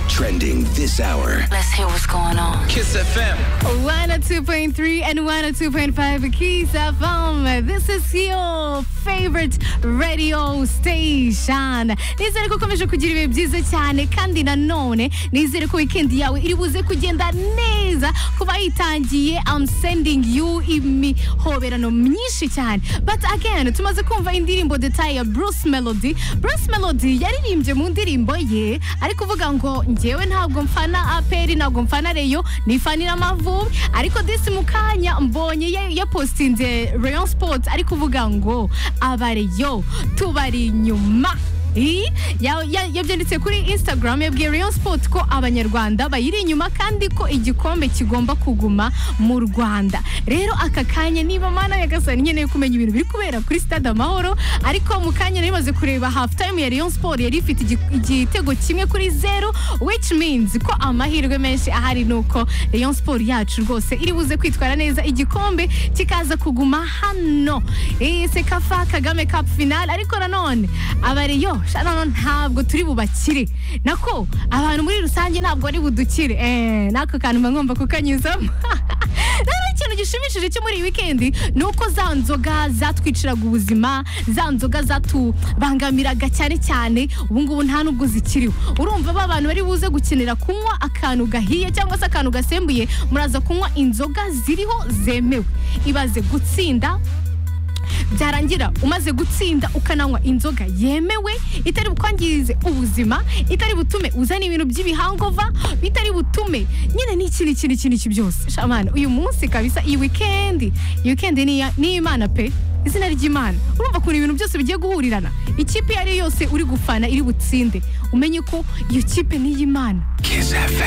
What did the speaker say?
Trending this hour. Let's hear what's going on. Kiss FM. 102.3 and 102.5 Kiss FM. This is your favorite radio station. Nizere ko ukomeje kugira ibihe byiza cyane kandi nanone nizere ko weekend yawe iri buze kugenda neza kuba yitangiye I'm sending you imihoberano myinshi cyane. But again tumaze kumva indirimbo detail ya Bruce Melody. Bruce Melody yaririmbye mu ndirimbo ye ari kuvuga ngo njyewe ntabwo mfana APR ntabwo mfana Reyo nifanira Amavubi ariko disi mu kanya mbonye ya- yapostinze Rayon Sports ari kuvuga ngo abareyo tubari inyuma I- ya- ya- yabyanditse kuri instagram yabwiye rayon sport ko abanyarwanda bayiri inyuma kandi ko igikombe kigomba kuguma mu rwanda rero aka kanya niba mana yagasani nkeneye kumenya ibintu biri kubera kuri stade amahoro ariko mu kanya nari maze kureba half time ya rayon sport yari ifite igi- igitego kimwe kuri zero which means ko amahirwe menshi ahari ni uko rayon sport yacu rwose iri buze kwitwara neza igikombe kikaza kuguma hano Eh, sekafa kagame cup final ariko nanone abariyo sha nanone ntabwo turi bubakire nako abantu muri rusange ntabwo ari budukire Eh, n'ako kantu mba ngomba kukanyuzamo rero ikintu gishimishije cyo muri iyi wikendi ni uko za nzoga zatwiciraga ubuzima za nzoga zatubangamiraga cyane cyane ubu ngubu nta nubwo zikiriho urumva ba bantu bari buze gukenera kunywa akantu gahiye cyangwa se akantu gasembuye muraza kunywa inzoga ziriho zemewe ibaze gutsinda byarangira umaze gutsinda ukananywa inzoga yemewe itari bukwangize ubuzima itari butume uzana ibintu by'ibihangova bitari butume nyine n'ikindi kintu iki n'iki byose shamana uyu munsi kabisa iyi wikendi iyi wikendi ni iya- ni iy'imana pe izina ry'imana urumva ukuntu ibintu byose bigiye guhurirana ikipe iyo ari yo yose uri gufana iri butsinde umenye ko iyo kipe ni iy'imana Kiss FM.